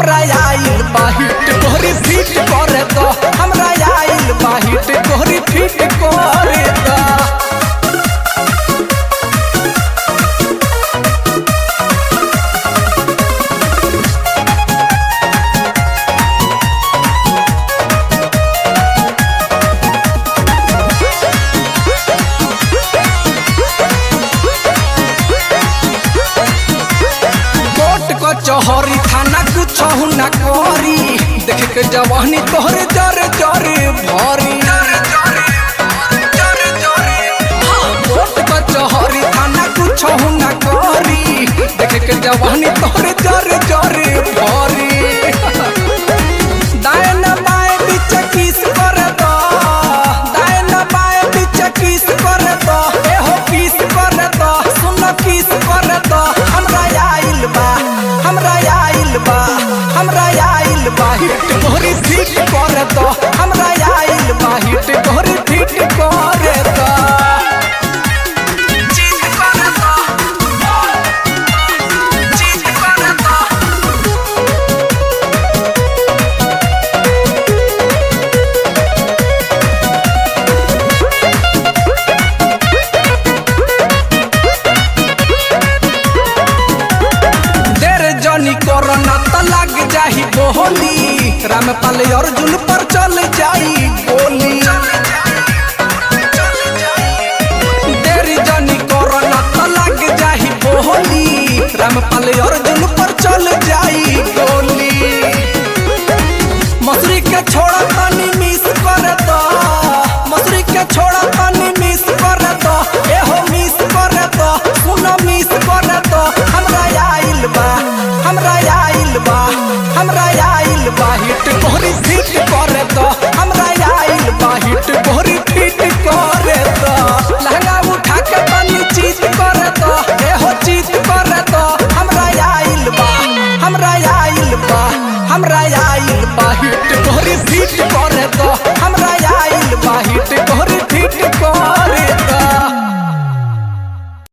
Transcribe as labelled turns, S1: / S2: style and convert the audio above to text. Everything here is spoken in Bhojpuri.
S1: हमरा आइल बाहिट तोहरी फिट करे दो हमरा आइल बाहिट तोहरी फिट करे दो कोट कचहरी थाना कुछ न करी देख के जवानी तोहरे जरे जरे भरी हाँ, कोट कचहरी थाना कुछ न करी देख के जवानी तोहरे जरे जरे भरी दाएं न बाएं बीच किस कर दो दाएं न बाएं बीच किस कर दो एहो किस कर दो सुन किस कर दो हमरा आइल बा हमरा आइल बा हमरा आइल बा हिट तोहरी फिट कर दो हमरा आइल बा हिट तोहरी फिट कर दो चीज कर दो चीज कर दो देर जनी कोरोना त लग जाही बोली रामपाल अर्जुन पर